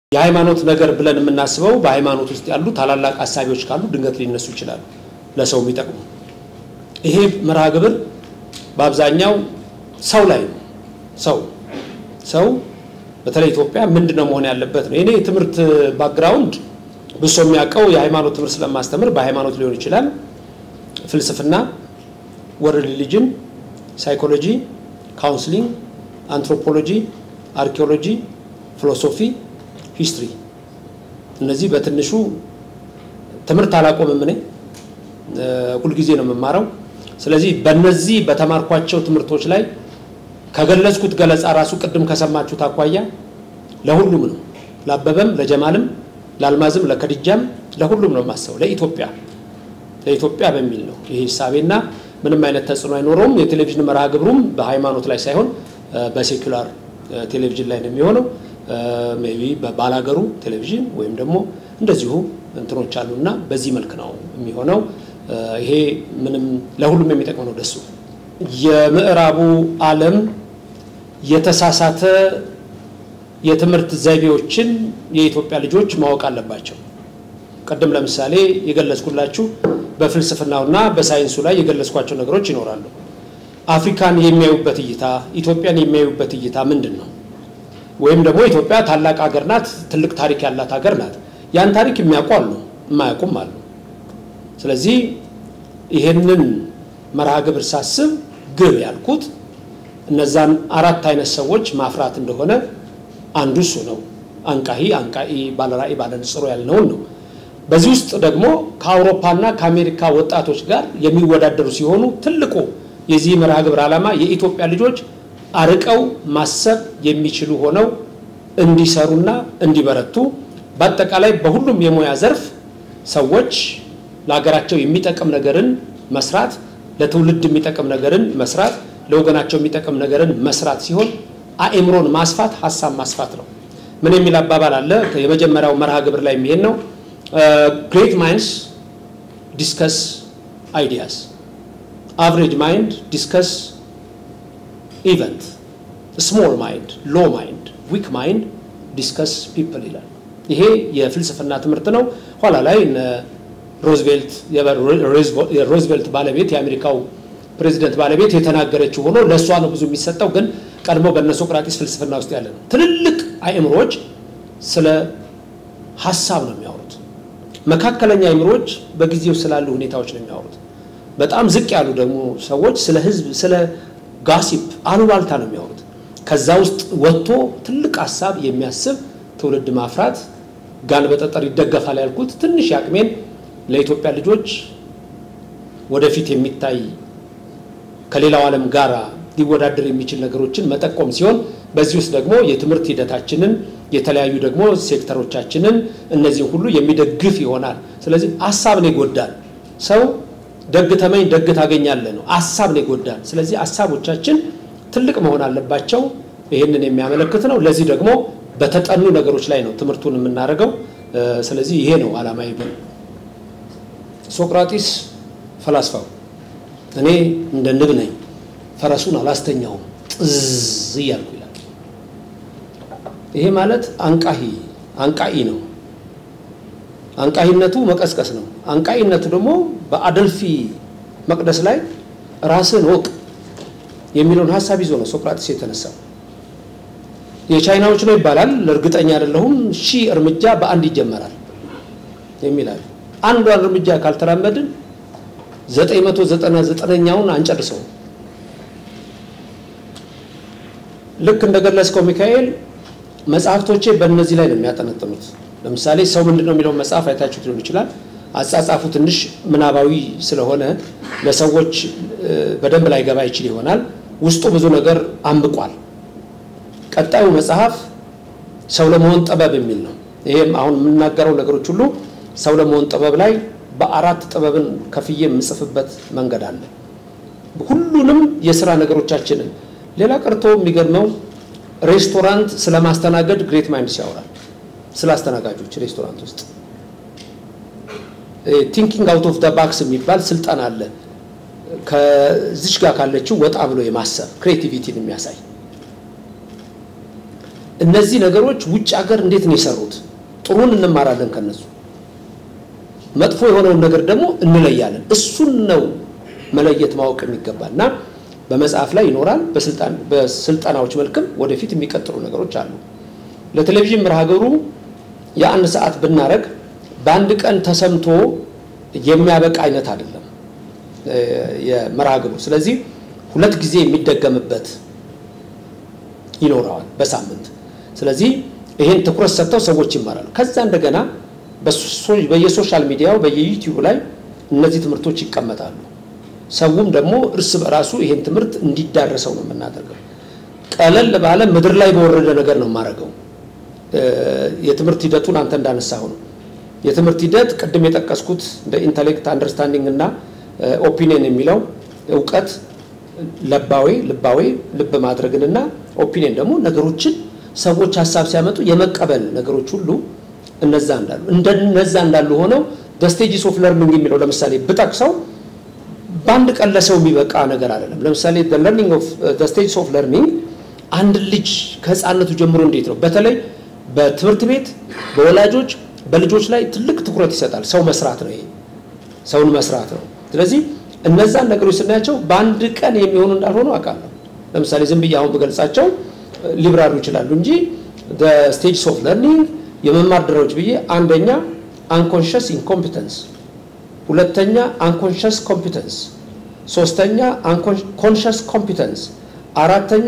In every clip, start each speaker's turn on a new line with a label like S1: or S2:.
S1: የሃይማኖት ነገር ብለን የምናስበው በሃይማኖት ውስጥ ያሉ ታላላቅ ሀሳቢዎች ካሉ ድንገት ሊነሱ ይችላሉ፣ ለሰው የሚጠቅሙ። ይሄ መርሃ ግብር በአብዛኛው ሰው ላይ ነው። ሰው ሰው በተለይ ኢትዮጵያ ምንድን ነው መሆን ያለበት ነው። እኔ የትምህርት ባክግራውንድ ብሶ የሚያውቀው የሃይማኖት ትምህርት ስለማስተምር በሃይማኖት ሊሆን ይችላል። ፍልስፍና፣ ወርልድ ሪሊጅን፣ ሳይኮሎጂ፣ ካውንስሊንግ፣ አንትሮፖሎጂ፣ አርኪኦሎጂ፣ ፊሎሶፊ፣ ሂስትሪ እነዚህ በትንሹ ትምህርት አላቆምም። እኔ ሁልጊዜ ነው የምማረው። ስለዚህ በእነዚህ በተማርኳቸው ትምህርቶች ላይ ከገለጽኩት ገለጻ ራሱ ቅድም ከሰማችሁት አኳያ ለሁሉም ነው፣ ለአበበም፣ ለጀማልም፣ ለአልማዝም፣ ለከድጃም ለሁሉም ነው የማስበው። ለኢትዮጵያ ለኢትዮጵያ በሚል ነው ይሄ ሂሳቤና ምንም አይነት ተጽዕኖ አይኖረውም። የቴሌቪዥን መርሃ ግብሩም በሃይማኖት ላይ ሳይሆን በሴኩላር ቴሌቪዥን ላይ ነው የሚሆነው። ሜይ ቢ በባላገሩ ቴሌቪዥን ወይም ደግሞ እንደዚሁ እንትኖች አሉና በዚህ መልክ ነው የሚሆነው። ይሄ ምንም ለሁሉም የሚጠቅም ነው። ደሱ የምዕራቡ ዓለም የተሳሳተ የትምህርት ዘይቤዎችን የኢትዮጵያ ልጆች ማወቅ አለባቸው። ቅድም ለምሳሌ የገለጽኩላችሁ በፍልስፍናውና በሳይንሱ ላይ የገለጽኳቸው ነገሮች ይኖራሉ። አፍሪካን የሚያዩበት እይታ፣ ኢትዮጵያን የሚያዩበት እይታ ምንድን ነው? ወይም ደግሞ ኢትዮጵያ ታላቅ ሀገር ናት፣ ትልቅ ታሪክ ያላት ሀገር ናት። ያን ታሪክ የሚያውቁ አሉ፣ የማያውቁም አሉ። ስለዚህ ይሄንን መርሃ ግብር ሳስብ ግብ ያልኩት እነዛን አራት አይነት ሰዎች ማፍራት እንደሆነ አንዱ እሱ ነው። አንቃሂ፣ አንቃኢ፣ ባለራዕይ፣ ባለንጽሮ ያልነውን ነው። በዚህ ውስጥ ደግሞ ከአውሮፓና ከአሜሪካ ወጣቶች ጋር የሚወዳደሩ ሲሆኑ ትልቁ የዚህ መርሃ ግብር ዓላማ የኢትዮጵያ ልጆች አርቀው ማሰብ የሚችሉ ሆነው እንዲሰሩና እንዲበረቱ በአጠቃላይ በሁሉም የሙያ ዘርፍ ሰዎች ለሀገራቸው የሚጠቅም ነገርን መስራት፣ ለትውልድ የሚጠቅም ነገርን መስራት፣ ለወገናቸው የሚጠቅም ነገርን መስራት ሲሆን አእምሮን ማስፋት ሀሳብ ማስፋት ነው። ምን የሚል አባባል አለ? የመጀመሪያው መርሃ ግብር ላይ የሚሄድ ነው። ግሬት ማይንድስ ዲስከስ አይዲያስ አቨሬጅ ማይንድ ዲስከስ ኢቨንት ስሞል ማይንድ ሎ ማይንድ ዊክ ማይንድ ዲስከስ ፒፕል ይላል። ይሄ የፍልስፍና ትምህርት ነው። ኋላ ላይ ሮዝቬልት የሮዝቬልት ባለቤት የአሜሪካው ፕሬዚደንት ባለቤት የተናገረችው ሆኖ ለእሷ ነው ብዙ የሚሰጠው፣ ግን ቀድሞ በነ ሶቅራጢስ ፍልስፍና ውስጥ ያለ ነው። ትልልቅ አእምሮዎች ስለ ሀሳብ ነው የሚያወሩት። መካከለኛ አእምሮዎች በጊዜው ስላሉ ሁኔታዎች ነው የሚያወሩት። በጣም ዝቅ ያሉ ደግሞ ሰዎች ስለ ህዝብ ስለ ጋሲፕ አሉባልታ ነው የሚያወሩት። ከዛ ውስጥ ወጥቶ ትልቅ ሀሳብ የሚያስብ ትውልድ ማፍራት ጋን በጠጠር ይደገፋል ያልኩት ትንሽ አቅሜን ለኢትዮጵያ ልጆች ወደፊት የሚታይ ከሌላው ዓለም ጋር ሊወዳደር የሚችል ነገሮችን መጠቆም ሲሆን በዚህ ውስጥ ደግሞ የትምህርት ሂደታችንን የተለያዩ ደግሞ ሴክተሮቻችንን እነዚህን ሁሉ የሚደግፍ ይሆናል። ስለዚህ ሀሳብ ነው ይጎዳል። ሰው ደግ ተመኝ ደግ ታገኛለህ ነው። ሀሳብ ነው ይጎዳል። ስለዚህ ሀሳቦቻችን ትልቅ መሆን አለባቸው። ይህንን የሚያመለክት ነው። ለዚህ ደግሞ በተጠኑ ነገሮች ላይ ነው ትምህርቱን የምናደርገው። ስለዚህ ይሄ ነው ዓላማ ይብል ሶቅራጢስ ፈላስፋው እኔ እንደ ንብ ነኝ ፈረሱን አላስተኛውም ጥዝ እያልኩ ይላል። ይሄ ማለት አንቃሂ አንቃኢ ነው። አንቃሂነቱ መቀስቀስ ነው። አንቃኢነቱ ደግሞ በአደልፊ መቅደስ ላይ ራስን ወቅ የሚለውን ሀሳብ ይዞ ነው ሶቅራጢስ የተነሳው። የቻይናዎች ነው ይባላል፣ እርግጠኛ አይደለሁም። ሺህ እርምጃ በአንድ ይጀመራል የሚላል አንዷን እርምጃ ካልተራመድን ዘጠኝ መቶ ዘጠና ዘጠነኛውን አንጨርሰው። ልክ እንደገለጽከው ሚካኤል መጽሐፍቶቼ በእነዚህ ላይ ነው የሚያጠነጥኑት። ለምሳሌ ሰው ምንድን ነው የሚለውን መጽሐፍ አይታችሁት ሊሆን ይችላል። አጻጻፉ ትንሽ ምናባዊ ስለሆነ ለሰዎች በደንብ ላይገባ ይችል ይሆናል። ውስጡ ብዙ ነገር አንብቋል። ቀጣዩ መጽሐፍ ሰው ለመሆን ጥበብ የሚል ነው። ይሄም አሁን የምናገረው ነገሮች ሁሉ ሰው ለመሆን ጥበብ ላይ በአራት ጥበብን ከፍዬ የምጽፍበት መንገድ አለ። ሁሉንም የስራ ነገሮቻችንን ሌላ ቀርቶ የሚገርመው ሬስቶራንት ስለማስተናገድ ግሬት ማይንድስ ያወራል። ስለ አስተናጋጆች ሬስቶራንት ውስጥ ቲንኪንግ አውት ኦፍ ደ ባክስ የሚባል ስልጠና አለ። ከዚች ጋር ካለችው ወጣ ብሎ የማሰብ ክሬቲቪቲን የሚያሳይ እነዚህ ነገሮች ውጭ ሀገር እንዴት ነው የሰሩት? ጥሩን እንማራለን ከነሱ፣ መጥፎ የሆነውን ነገር ደግሞ እንለያለን። እሱን ነው መለየት ማወቅ የሚገባል እና በመጽሐፍ ላይ ይኖራል። በስልጠናዎች መልክም ወደፊት የሚቀጥሉ ነገሮች አሉ። ለቴሌቪዥን መርሃ ግብሩ የአንድ ሰዓት ብናረግ በአንድ ቀን ተሰምቶ የሚያበቃ አይነት አይደለም የመርሃ ግብሩ። ስለዚህ ሁለት ጊዜ የሚደገምበት ይኖረዋል በሳምንት። ስለዚህ ይህን ትኩረት ሰጥተው ሰዎች ይማራሉ። ከዛ እንደገና በየሶሻል ሚዲያው በየዩቲዩብ ላይ እነዚህ ትምህርቶች ይቀመጣሉ። ሰውም ደግሞ እርስ በራሱ ይሄን ትምህርት እንዲዳረሰው ነው የምናደርገው። ቀለል ባለ ምድር ላይ በወረደ ነገር ነው የማደርገው። የትምህርት ሂደቱን አንተ እንዳነሳው ነው። የትምህርት ሂደት ቅድም የጠቀስኩት እንደ ኢንተሌክት አንደርስታንዲንግ እና ኦፒኒየን የሚለው እውቀት ለባዊ ልባዊ ልብ ማድረግንና ኦፒኒየን ደግሞ ነገሮችን ሰዎች ሀሳብ ሲያመጡ የመቀበል ነገሮች ሁሉ እነዛ እንዳሉ እንደነዛ እንዳሉ ሆነው ስቴጅስ ኦፍ ለርኒንግ የሚለው ለምሳሌ ብጠቅሰው በአንድ ቀን ለሰው የሚበቃ ነገር አይደለም። ለምሳሌ ለርኒንግ ኦፍ ስቴጅስ ኦፍ ለርኒንግ አንድ ልጅ ከህፃነቱ ጀምሮ እንዴት ነው በተለይ በትምህርት ቤት በወላጆች በልጆች ላይ ትልቅ ትኩረት ይሰጣል። ሰው መስራት ነው ይሄ ሰውን መስራት ነው። ስለዚህ እነዛን ነገሮች ስናያቸው በአንድ ቀን የሚሆኑ እንዳልሆኑ አውቃለሁ። ለምሳሌ ዝም ብዬ አሁን ብገልጻቸው ሊብራሩ ይችላሉ እንጂ ስቴጅስ ኦፍ ለርኒንግ የመማር ደረጃዎች ብዬ አንደኛ አንኮንሽስ ኢንኮምፒተንስ፣ ሁለተኛ አንኮንሽስ ኮምፒተንስ፣ ሶስተኛ ኮንሽስ ኮምፒተንስ፣ አራተኛ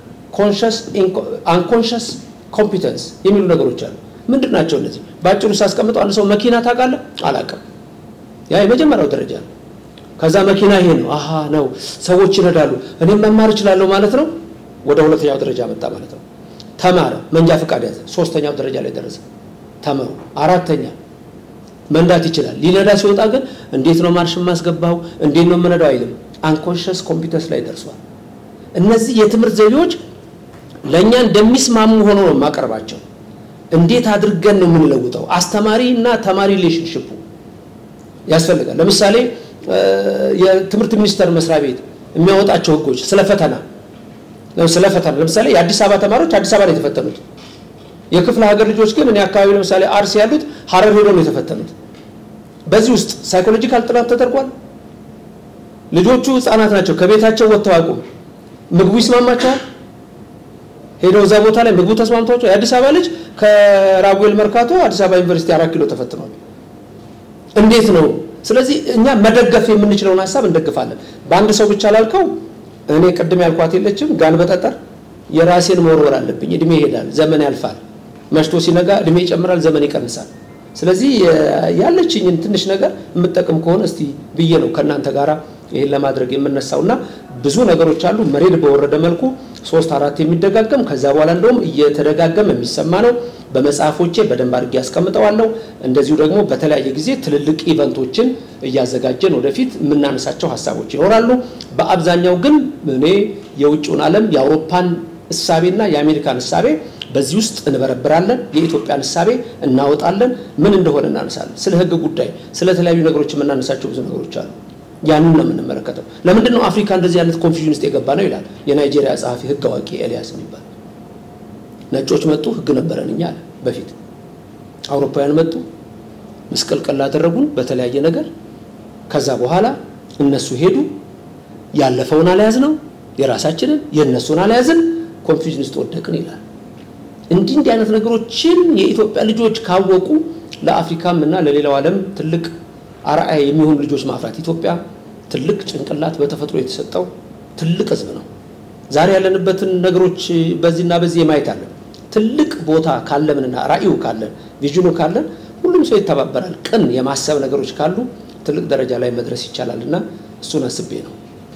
S1: አንኮንሽስ ኮምፒተንስ የሚሉ ነገሮች አሉ። ምንድን ናቸው እነዚህ? በአጭሩ ሳስቀምጠው አንድ ሰው መኪና ታውቃለህ? አላውቅም። ያ የመጀመሪያው ደረጃ ነው። ከዛ መኪና ይሄ ነው አሀ ነው ሰዎች ይረዳሉ፣ እኔም መማር እችላለሁ ማለት ነው። ወደ ሁለተኛው ደረጃ መጣ ማለት ነው። ተማረ፣ መንጃ ፈቃድ ያዘ፣ ሶስተኛው ደረጃ ላይ ደረሰ። ተመሩ፣ አራተኛ መንዳት ይችላል። ሊነዳ ሲወጣ ግን እንዴት ነው ማርሽ የማስገባው እንዴት ነው የምነዳው አይልም። አንኮንሽስ ኮምፒተንስ ላይ ደርሷል። እነዚህ የትምህርት ዘይቤዎች ለእኛ እንደሚስማሙ ሆኖ ነው የማቀርባቸው። እንዴት አድርገን ነው የምንለውጠው? አስተማሪ እና ተማሪ ሪሌሽንሽፑ ያስፈልጋል። ለምሳሌ የትምህርት ሚኒስቴር መስሪያ ቤት የሚያወጣቸው ህጎች ስለ ፈተና ስለ ፈተና ለምሳሌ የአዲስ አበባ ተማሪዎች አዲስ አበባ ነው የተፈተኑት። የክፍለ ሀገር ልጆች ግን እኔ አካባቢ ለምሳሌ አርሲ ያሉት ሀረር ሄደው ነው የተፈተኑት። በዚህ ውስጥ ሳይኮሎጂካል ጥናት ተደርጓል። ልጆቹ ህፃናት ናቸው። ከቤታቸው ወጥተው አያውቁም። ምግቡ ይስማማቸዋል። ሄደው እዛ ቦታ ላይ ምግቡ ተስማምቷቸው የአዲስ አበባ ልጅ ከራጉኤል መርካቶ አዲስ አበባ ዩኒቨርሲቲ አራት ኪሎ ተፈትኗል። እንዴት ነው? ስለዚህ እኛ መደገፍ የምንችለውን ሀሳብ እንደግፋለን። በአንድ ሰው ብቻ ላልከው እኔ ቅድም ያልኳት የለችም ጋን በጠጠር የራሴን መወርወር አለብኝ። እድሜ ይሄዳል፣ ዘመን ያልፋል። መሽቶ ሲነጋ እድሜ ይጨምራል፣ ዘመን ይቀንሳል። ስለዚህ ያለችኝን ትንሽ ነገር የምጠቅም ከሆነ እስቲ ብዬ ነው ከእናንተ ጋር ይህን ለማድረግ የምነሳው እና ብዙ ነገሮች አሉ። መሬት በወረደ መልኩ ሶስት አራት የሚደጋገም ከዛ በኋላ እንደውም እየተደጋገመ የሚሰማ ነው። በመጽሐፎቼ በደንብ አድርጌ ያስቀምጠዋለሁ። እንደዚሁ ደግሞ በተለያየ ጊዜ ትልልቅ ኢቨንቶችን እያዘጋጀን ወደፊት የምናነሳቸው ሀሳቦች ይኖራሉ። በአብዛኛው ግን እኔ የውጭውን ዓለም የአውሮፓን እሳቤና የአሜሪካን እሳቤ በዚህ ውስጥ እንበረብራለን። የኢትዮጵያን እሳቤ እናወጣለን። ምን እንደሆነ እናነሳለን። ስለ ሕግ ጉዳይ፣ ስለ ተለያዩ ነገሮች የምናነሳቸው ብዙ ነገሮች አሉ። ያንን ነው የምንመለከተው። ለምንድን ነው አፍሪካ እንደዚህ አይነት ኮንፊዥን ውስጥ የገባ ነው ይላል የናይጄሪያ ጸሐፊ ሕግ አዋቂ ኤልያስ የሚባል ነጮች መጡ፣ ሕግ ነበረን እኛ አለ በፊት። አውሮፓውያን መጡ፣ ምስቅልቅል አደረጉን በተለያየ ነገር። ከዛ በኋላ እነሱ ሄዱ፣ ያለፈውን አልያዝ ነው የራሳችንን የእነሱን አልያዝን፣ ኮንፊዥን ውስጥ ወደቅን ይላል። እንዲህ እንዲህ አይነት ነገሮችን የኢትዮጵያ ልጆች ካወቁ ለአፍሪካም እና ለሌላው ዓለም ትልቅ አርአያ የሚሆኑ ልጆች ማፍራት። ኢትዮጵያ ትልቅ ጭንቅላት በተፈጥሮ የተሰጠው ትልቅ ህዝብ ነው። ዛሬ ያለንበትን ነገሮች በዚህና በዚህ የማየት አለን። ትልቅ ቦታ ካለምንና ራዕዩ ካለን ቪዥኑ ካለን ሁሉም ሰው ይተባበራል። ቅን የማሰብ ነገሮች ካሉ ትልቅ ደረጃ ላይ መድረስ ይቻላል እና እሱን አስቤ ነው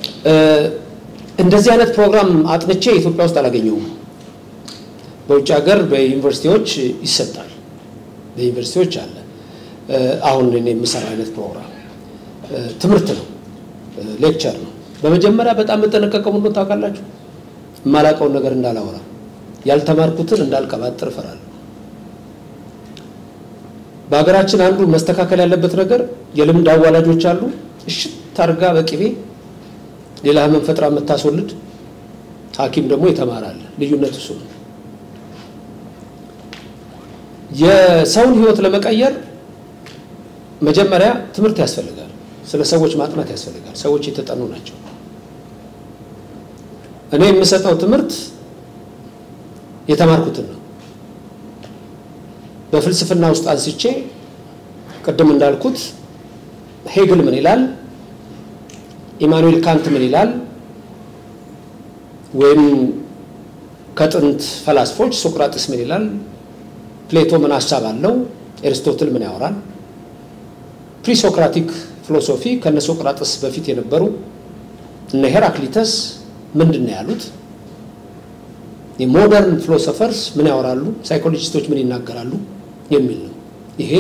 S1: እንደዚህ አይነት ፕሮግራም አጥንቼ ኢትዮጵያ ውስጥ አላገኘውም። በውጭ ሀገር በዩኒቨርሲቲዎች ይሰጣል። በዩኒቨርሲቲዎች አለ። አሁን እኔ የምሰራ አይነት ፕሮግራም ትምህርት ነው፣ ሌክቸር ነው። በመጀመሪያ በጣም የምጠነቀቀው ምንድን ታውቃላችሁ? የማላውቀውን ነገር እንዳላወራ፣ ያልተማርኩትን እንዳልቀባጥር እፈራለሁ። በሀገራችን አንዱ መስተካከል ያለበት ነገር የልምድ አዋላጆች አሉ። እሽት አድርጋ በቅቤ ሌላ ህመም ፈጥራ የምታስወልድ ሐኪም ደግሞ የተማራለ ልዩነት እሱ ነው። የሰውን ህይወት ለመቀየር መጀመሪያ ትምህርት ያስፈልጋል። ስለ ሰዎች ማጥናት ያስፈልጋል። ሰዎች የተጠኑ ናቸው። እኔ የምሰጠው ትምህርት የተማርኩትን ነው። በፍልስፍና ውስጥ አንስቼ ቅድም እንዳልኩት ሄግል ምን ይላል፣ ኢማኑኤል ካንት ምን ይላል፣ ወይም ከጥንት ፈላስፎች ሶቅራጥስ ምን ይላል፣ ፕሌቶ ምን ሀሳብ አለው፣ ኤርስቶትል ምን ያወራል፣ ፕሪሶክራቲክ ፊሎሶፊ ከነ ሶቅራጥስ በፊት የነበሩ እነ ሄራክሊተስ ምንድን ነው ያሉት? የሞደርን ፊሎሶፈርስ ምን ያወራሉ? ሳይኮሎጂስቶች ምን ይናገራሉ? የሚል ነው። ይሄ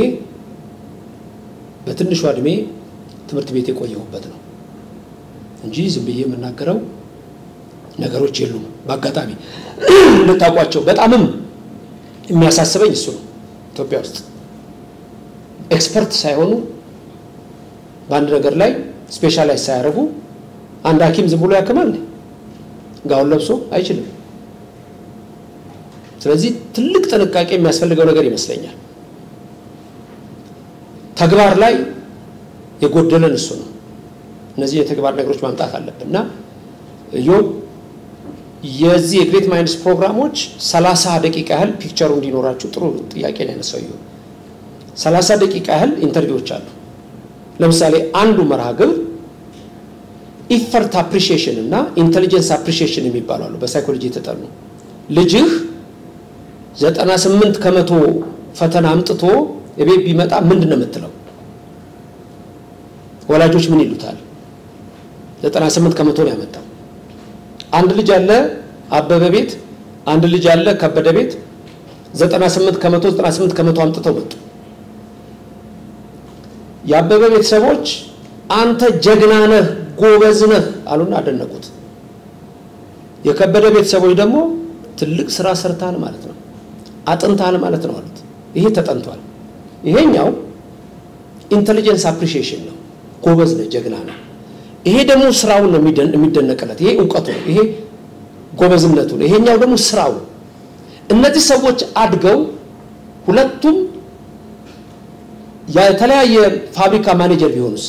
S1: በትንሿ እድሜ ትምህርት ቤት የቆየሁበት ነው እንጂ ዝም ብዬ የምናገረው ነገሮች የሉም። በአጋጣሚ እንድታውቋቸው በጣምም የሚያሳስበኝ እሱ ነው። ኢትዮጵያ ውስጥ ኤክስፐርት ሳይሆኑ በአንድ ነገር ላይ ስፔሻላይዝ ሳያደርጉ አንድ ሐኪም ዝም ብሎ ያክማል? ጋውን ለብሶ አይችልም። ስለዚህ ትልቅ ጥንቃቄ የሚያስፈልገው ነገር ይመስለኛል። ተግባር ላይ የጎደለን እሱ ነው። እነዚህ የተግባር ነገሮች ማምጣት አለብን እና ዮብ የዚህ የግሬት ማይንድስ ፕሮግራሞች ሰላሳ ደቂቃ ያህል ፒክቸሩ እንዲኖራችሁ ጥሩ ጥያቄ ነው ያነሳው። ዮብ ሰላሳ ደቂቃ ያህል ኢንተርቪዎች አሉ። ለምሳሌ አንዱ መርሃ ግብር ኢፈርት አፕሪሺዬሽን እና ኢንቴሊጀንስ አፕሪሺዬሽን የሚባሉ አሉ። በሳይኮሎጂ የተጠኑ ልጅህ ዘጠና ስምንት ከመቶ ፈተና አምጥቶ የቤት ቢመጣ ምንድን ነው የምትለው? ወላጆች ምን ይሉታል? ዘጠና ስምንት ከመቶ ነው ያመጣው። አንድ ልጅ አለ አበበ ቤት፣ አንድ ልጅ አለ ከበደ ቤት ዘጠና ስምንት ከመቶ ዘጠና ስምንት ከመቶ አምጥተው መጡ። የአበበ ቤተሰቦች አንተ ጀግና ነህ ጎበዝ ነህ አሉና አደነቁት። የከበደ ቤተሰቦች ደግሞ ትልቅ ስራ ሰርተሃል ማለት ነው፣ አጥንተሃል ማለት ነው አሉት። ይሄ ተጠንቷል። ይሄኛው ኢንቴሊጀንስ አፕሪሺዬሽን ነው፣ ጎበዝ ነህ፣ ጀግና ነህ። ይሄ ደግሞ ስራውን ነው የሚደነቅለት። ይሄ እውቀቱ ነው፣ ይሄ ጎበዝነቱ ነው። ይሄኛው ደግሞ ስራው። እነዚህ ሰዎች አድገው ሁለቱም የተለያየ ፋብሪካ ማኔጀር ቢሆኑስ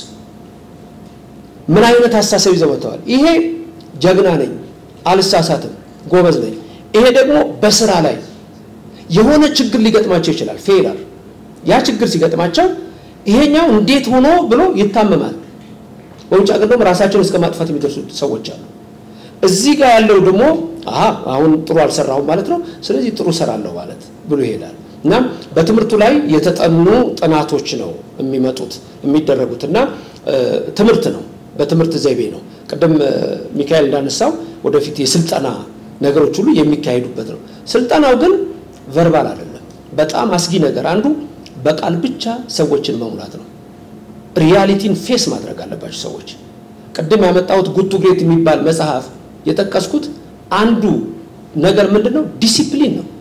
S1: ምን አይነት አስተሳሰብ ይዘው መጥተዋል? ይሄ ጀግና ነኝ፣ አልሳሳትም፣ ጎበዝ ነኝ። ይሄ ደግሞ በስራ ላይ የሆነ ችግር ሊገጥማቸው ይችላል፣ ፌላር። ያ ችግር ሲገጥማቸው ይሄኛው እንዴት ሆኖ ብሎ ይታመማል። በውጭ ሀገር ደግሞ ራሳቸውን እስከ ማጥፋት የሚደርሱ ሰዎች አሉ። እዚህ ጋር ያለው ደግሞ አሀ አሁን ጥሩ አልሰራሁም ማለት ነው፣ ስለዚህ ጥሩ ሰራለሁ ማለት ብሎ ይሄዳል። እና በትምህርቱ ላይ የተጠኑ ጥናቶች ነው የሚመጡት የሚደረጉት እና ትምህርት ነው በትምህርት ዘይቤ ነው። ቅድም ሚካኤል እንዳነሳው ወደፊት የስልጠና ነገሮች ሁሉ የሚካሄዱበት ነው። ስልጠናው ግን ቨርባል አይደለም። በጣም አስጊ ነገር አንዱ በቃል ብቻ ሰዎችን መሙላት ነው። ሪያሊቲን ፌስ ማድረግ አለባቸው ሰዎች። ቅድም ያመጣሁት ጉቱ ግሬት የሚባል መጽሐፍ የጠቀስኩት አንዱ ነገር ምንድን ነው? ዲሲፕሊን ነው።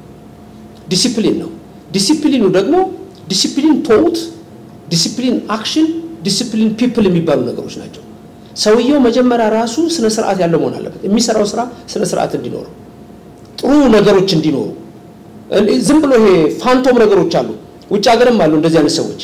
S1: ዲሲፕሊን ነው። ዲሲፕሊኑ ደግሞ ዲሲፕሊን ቶት፣ ዲሲፕሊን አክሽን፣ ዲሲፕሊን ፒፕል የሚባሉ ነገሮች ናቸው። ሰውየው መጀመሪያ ራሱ ስነ ስርዓት ያለው መሆን አለበት። የሚሰራው ስራ ስነ ስርዓት እንዲኖረው፣ ጥሩ ነገሮች እንዲኖሩ። ዝም ብሎ ይሄ ፋንቶም ነገሮች አሉ፣ ውጭ ሀገርም አሉ እንደዚህ አይነት ሰዎች።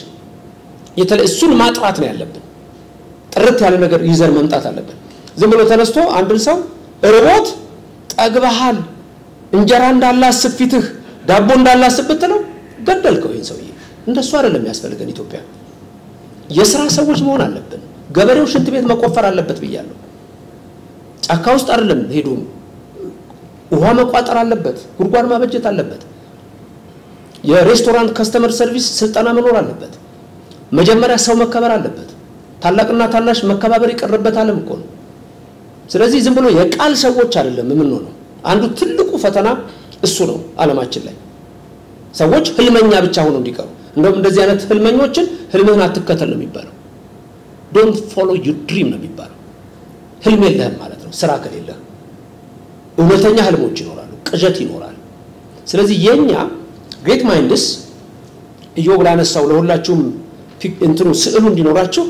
S1: እሱን ማጥራት ነው ያለብን። ጥርት ያለ ነገር ይዘን መምጣት አለብን። ዝም ብሎ ተነስቶ አንድን ሰው ርቦት ጠግበሃል፣ እንጀራ እንዳላስብ ፊትህ ዳቦ እንዳላስብ ብትለው ገደልከው ይህን ሰውዬ። እንደሱ አይደለም ያስፈልገን ኢትዮጵያ። የስራ ሰዎች መሆን አለብን። ገበሬው ሽንት ቤት መቆፈር አለበት ብያለሁ። ጫካ ውስጥ አይደለም ሄዶ ውሃ መቋጠር አለበት፣ ጉድጓድ ማበጀት አለበት። የሬስቶራንት ከስተመር ሰርቪስ ስልጠና መኖር አለበት። መጀመሪያ ሰው መከበር አለበት። ታላቅና ታናሽ መከባበር የቀረበት ዓለም እኮ ነው። ስለዚህ ዝም ብሎ የቃል ሰዎች አይደለም የምንሆነው። አንዱ ትልቁ ፈተና እሱ ነው ዓለማችን ላይ ሰዎች ህልመኛ ብቻ ሆነው እንዲቀሩ። እንደውም እንደዚህ አይነት ህልመኞችን ህልምህን አትከተል ነው የሚባለው። ዶንት ፎሎ ዩ ድሪም ነው የሚባለው። ህልም የለህም ማለት ነው ስራ ከሌለህ። እውነተኛ ህልሞች ይኖራሉ፣ ቅዠት ይኖራል። ስለዚህ የኛ ግሬት ማይንድስ እዮብ ላነሳው ለሁላችሁም እንትኑ ስዕሉ እንዲኖራችሁ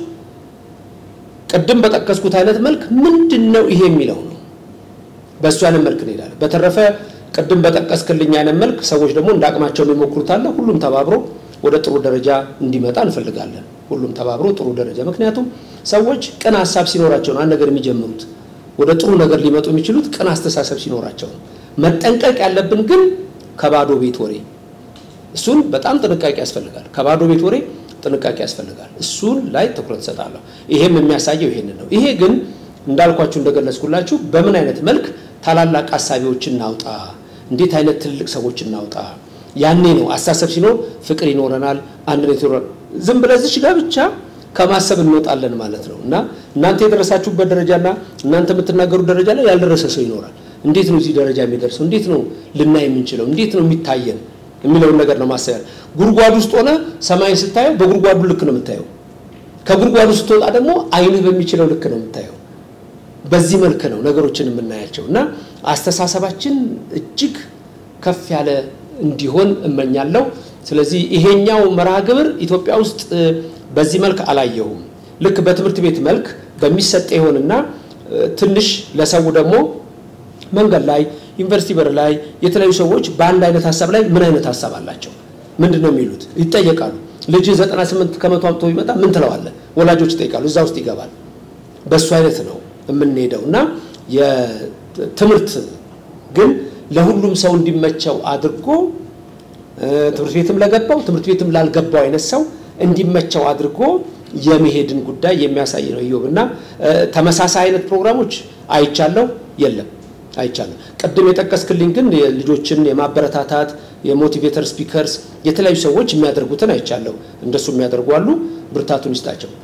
S1: ቅድም በጠቀስኩት አይነት መልክ ምንድን ነው ይሄ የሚለው ነው። በእሱ አይነት መልክ እንሄዳለን። በተረፈ ቅድም በጠቀስክልኝ አይነት መልክ ሰዎች ደግሞ እንደ አቅማቸው የሚሞክሩት አለ። ሁሉም ተባብሮ ወደ ጥሩ ደረጃ እንዲመጣ እንፈልጋለን። ሁሉም ተባብሮ ጥሩ ደረጃ ምክንያቱም ሰዎች ቅን ሀሳብ ሲኖራቸው ነው አንድ ነገር የሚጀምሩት። ወደ ጥሩ ነገር ሊመጡ የሚችሉት ቅን አስተሳሰብ ሲኖራቸው ነው። መጠንቀቅ ያለብን ግን ከባዶ ቤት ወሬ፣ እሱን በጣም ጥንቃቄ ያስፈልጋል። ከባዶ ቤት ወሬ ጥንቃቄ ያስፈልጋል። እሱን ላይ ትኩረት እሰጣለሁ። ይሄም የሚያሳየው ይሄንን ነው። ይሄ ግን እንዳልኳችሁ እንደገለጽኩላችሁ በምን አይነት መልክ ታላላቅ አሳቢዎችን እናውጣ፣ እንዴት አይነት ትልቅ ሰዎች እናውጣ። ያኔ ነው አስተሳሰብ ሲኖር ፍቅር ይኖረናል፣ አንድነት ይኖረናል። ዝም ብለህ እዚች ጋር ብቻ ከማሰብ እንወጣለን ማለት ነው እና እናንተ የደረሳችሁበት ደረጃና እናንተ የምትናገሩት ደረጃ ላይ ያልደረሰ ሰው ይኖራል። እንዴት ነው እዚህ ደረጃ የሚደርሰው? እንዴት ነው ልናይ የምንችለው? እንዴት ነው የሚታየን የሚለውን ነገር ነው ማሰብ። ጉድጓድ ውስጥ ሆነ ሰማይን ስታየው በጉድጓዱ ልክ ነው የምታየው። ከጉድጓዱ ስትወጣ ደግሞ አይንህ በሚችለው ልክ ነው የምታየው። በዚህ መልክ ነው ነገሮችን የምናያቸው እና አስተሳሰባችን እጅግ ከፍ ያለ እንዲሆን እመኛለሁ። ስለዚህ ይሄኛው መርሃ ግብር ኢትዮጵያ ውስጥ በዚህ መልክ አላየሁም። ልክ በትምህርት ቤት መልክ በሚሰጥ ይሆንና ትንሽ ለሰው ደግሞ መንገድ ላይ ዩኒቨርሲቲ በር ላይ የተለያዩ ሰዎች በአንድ አይነት ሀሳብ ላይ ምን አይነት ሀሳብ አላቸው? ምንድን ነው የሚሉት? ይጠየቃሉ። ልጅ 98 ከመቶ አምጥቶ ቢመጣ ምን ትለዋለህ? ወላጆች ይጠይቃሉ። እዛ ውስጥ ይገባል። በእሱ አይነት ነው የምንሄደው እና የትምህርት ግን ለሁሉም ሰው እንዲመቸው አድርጎ ትምህርት ቤትም ለገባው ትምህርት ቤትም ላልገባው አይነት ሰው እንዲመቸው አድርጎ የመሄድን ጉዳይ የሚያሳይ ነው። ኢዮብ እና ተመሳሳይ አይነት ፕሮግራሞች አይቻለው የለም አይቻልም። ቅድም የጠቀስክልኝ ግን ልጆችን የማበረታታት የሞቲቬተር ስፒከርስ የተለያዩ ሰዎች የሚያደርጉትን አይቻለሁ። እንደሱ የሚያደርጉ አሉ። ብርታቱን ይስጣቸው።